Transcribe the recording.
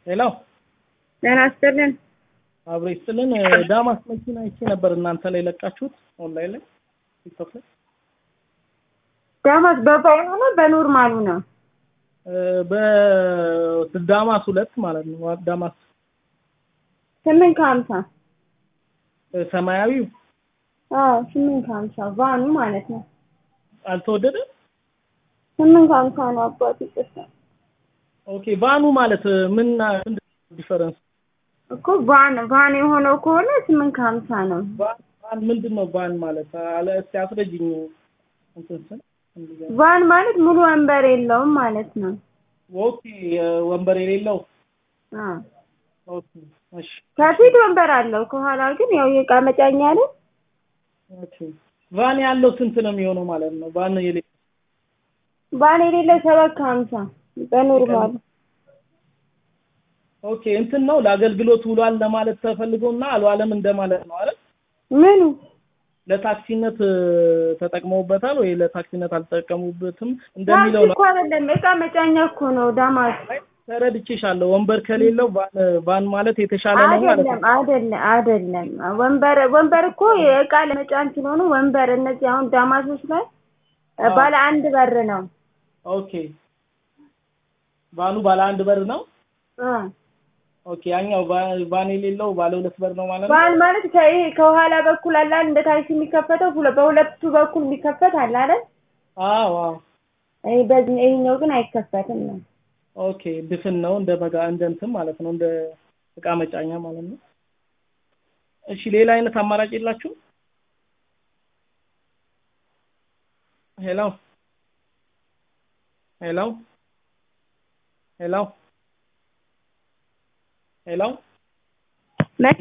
ሄሎ ጤና ይስጥልን። አብሮ ይስጥልን። ዳማስ መኪና አይቼ ነበር እናንተ ላይ ለቃችሁት ኦንላይን ላይ ቲክቶክ ላይ ዳማስ በፋይሉ ነው በኖርማሉ ነው? በዳማስ ሁለት ማለት ነው። ዳማስ ስምንት ከሀምሳ ሰማያዊው አዎ ስምንት ከሀምሳ ቫኑ ማለት ነው። አልተወደደም። ስምንት ከሀምሳ ነው አባቱ ይቅርታ። ኦኬ ቫኑ ማለት ምን ዲፈረንስ እኮ ቫን ቫን የሆነው ከሆነ ስምንት ከሀምሳ ነው። ቫን ምንድን ነው? ቫን ማለት አለ እስቲ አስረጅኝ። እንትን ስል ቫን ማለት ሙሉ ወንበር የለውም ማለት ነው። ኦኬ ወንበር የሌለው አዎ ኦኬ እሺ ከፊት ወንበር አለው፣ ከኋላ ግን ያው የእቃ መጫኛ ነው። ኦኬ ቫን ያለው ስንት ነው የሚሆነው ማለት ነው? ቫን የሌለው ቫን የሌለው ሰባት ከሀምሳ በኖርማሉ ኦኬ እንትን ነው ለአገልግሎት ውሏል ለማለት ተፈልጎና አልዋለም እንደማለት ነው አይደል? ምኑ ለታክሲነት ተጠቅመውበታል ወይ ለታክሲነት አልተጠቀሙበትም እንደሚለው ነው። እኮ አይደለም እቃ መጫኛ እኮ ነው ዳማስ። ተረድቼሻለሁ። ወንበር ከሌለው ቫን ቫን ማለት የተሻለ ነው ማለት አይደለም ነው። አይደለም አይደለም። ወንበር ወንበር እኮ የእቃ ለመጫን ስለሆነ ወንበር እነዚህ አሁን ዳማሶች ላይ አዎ። ባለ አንድ በር ነው። ኦኬ ቫኑ ባለ አንድ በር ነው። እ ኦኬ ያኛው ቫ- ቫን የሌለው ባለ ሁለት በር ነው ማለት ነው። ባል ማለት ከይሄ ከኋላ በኩል አለ አይደል? እንደ ታክሲ የሚከፈተው ሁለ- በሁለቱ በኩል የሚከፈት አለ አይደል? አዎ አዎ። ይሄ በዚህ ይሄኛው ግን አይከፈትም ነው። ኦኬ ድፍን ነው እንደ መጋ እንደ እንትን ማለት ነው እንደ እቃ መጫኛ ማለት ነው። እሺ ሌላ አይነት አማራጭ የላችሁም? ሄሎ ሄሎ ሄሎ ሄሎ